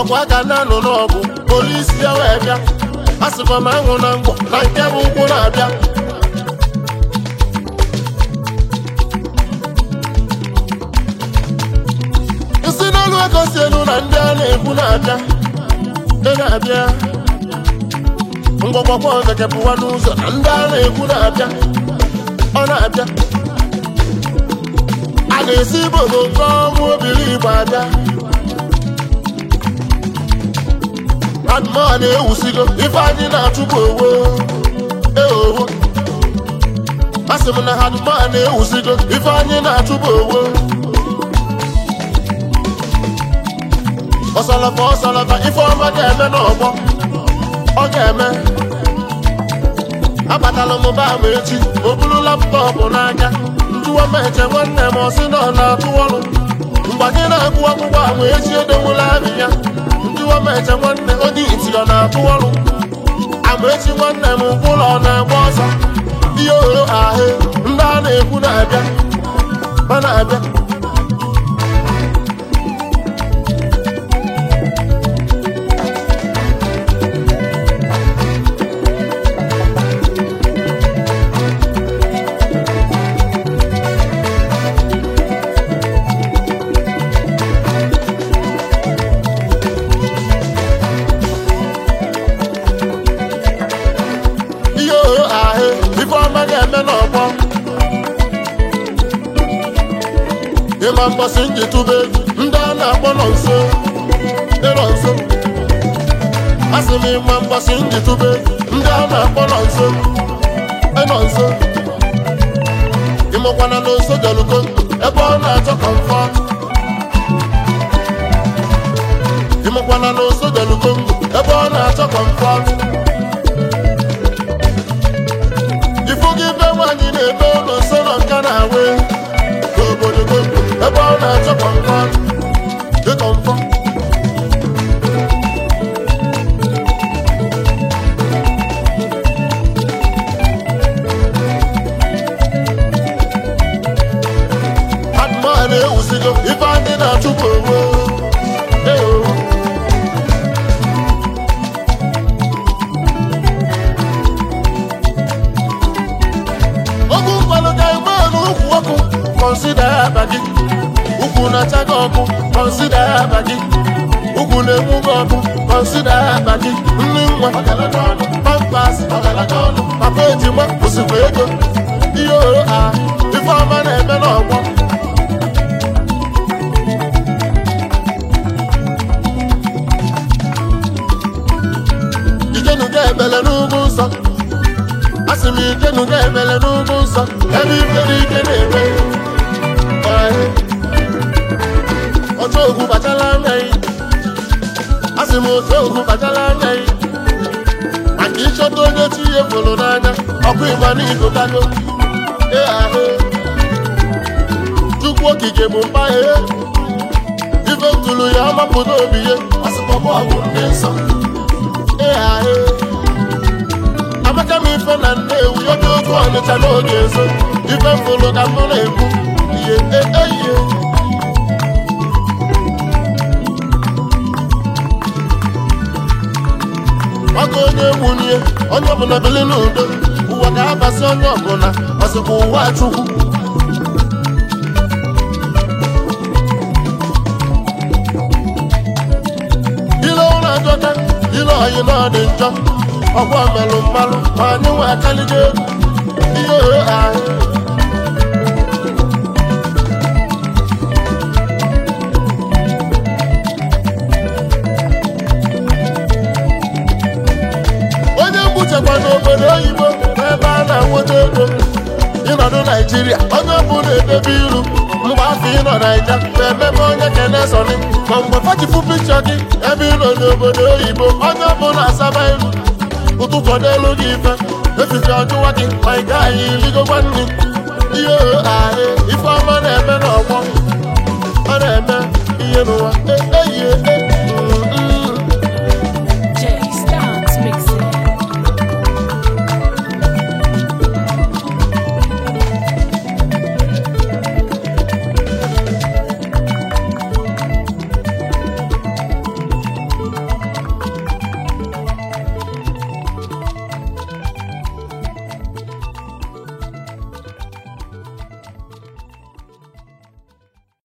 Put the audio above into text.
ọgwụ aka na-anụ n'ọgụ polisi ya wee bịa a sịkwa m anwụ na mgbọ na nke bụ ụkwụ na-abịa isi n'olu ego si elu na ndị a na-ekwu na-abịa ị na-abịa ngwọgwọgwọ gekepụwa n'ụzọ na ndị a na-ekwu na-abịa ọ na-abịa a ga-esi ibodo nke ọnwụ obiri igbo abịa adụmọ na-ewusigo ife anyị na-achụpụ owo eowo asị m na adụmọ na-ewusigo ife anyị na-achụpụ owo ọsalafa ọsalafa ife ọma ga-eme n'ọgbọ ọ ga-eme abatala m ba m echi o buru laptọpụ n'aka njụwa m eche nwanne m ọsị na ọ na-atụ ọrụ mgbe anyị na-agụ akwụkwọ ahụ echi edowula abị ya njụwa m eche nwanne onye iti ọ na-atụ ọrụ ama echi nwanne m ụlọ ọ na-agba ọsọ ihe oro ahụ ndị a na-ekwu na-abịa ma na-abịa ihe oro ahụ ife ọma ga-eme n'ọgbọ ịma mbọsị nji tụba egwu ndị a na-akpọ nọ nso ịnọ nso asị m ịma mbọsị nji tụba egwu ndị a na-akpọ nọ nso ịnọ nso ịmụkwana na nso jelugo ebe ọ na-achọ kọmfọ ịmụkwana na nso jelugo ebe ọ na-achọ kọmfọ ifu gị be nwaanyị na-ebe ụlọ nsọ nọ nka na-awe n'obodo gị ebe ọ na-achọ kọmfọ dị kọmfọ adụmọ na-ewuzigo ife ndị na-achụpụ onwe ewo ogu nkwalụ ga eme n'ukwu ọkụ kọnsida ya aba gị ukwu na-acha gị ọkụ kọnsida ya aba gị ugwu na-enwu gị ọkụ kọnsida ya aba gị nri nwa pampas papa ejima osikwa ego ihe oro a ife ọma na-eme n'ọgbọ ijenuga ebele n'ugwu nsọ asị m ijenuga ebele n'ugwu nsọ ebe ibere ike na-eme Ọhị. otu ogwu bachala anya yi asị m otu ogwu bachala anya yi maka ịchọta onye chi ihe fụrụ n'anya ọkụ ịgba n'igotago ee ahụ chukwu okike bụ mba ya ife ntụrụ ya ọmapụta obi ya asịkpọkpọ ọgwụ ndị nsọ ee ahụ amaka m ife na nnewu ya dị otu ọnịcha n'oge ezo ife mfụrụ ka mụ na-ekwu ihe eihe ọkụ onye nwunye onye ọbụla bili n'udo ụwa ga-abasị onye ọbụla ọsịkwa ụwa chukwu ile ụlọ ajọka ile ọyị na ọ dị njọ ọgwụ melụ mmalụ ma anyị nwe akaligo egwu ihe ohe ahụ onye mgbuchekwa n'obodo oyibo n'ebe a na-enweta ego ịnọdụ naijiria onye ọbụla edebe iru mgbe afọ ịnọ naija na-ememe onye kenesoni ma mgbe fachifu pikchọ gị ebe ịnọ n'obodo oyibo onye ọbụla asaba iru ụtụtụ n'elu gị ife efife ọjụwa gị ma ị gaghị iligokwa nri ihe ahụ ife ọma na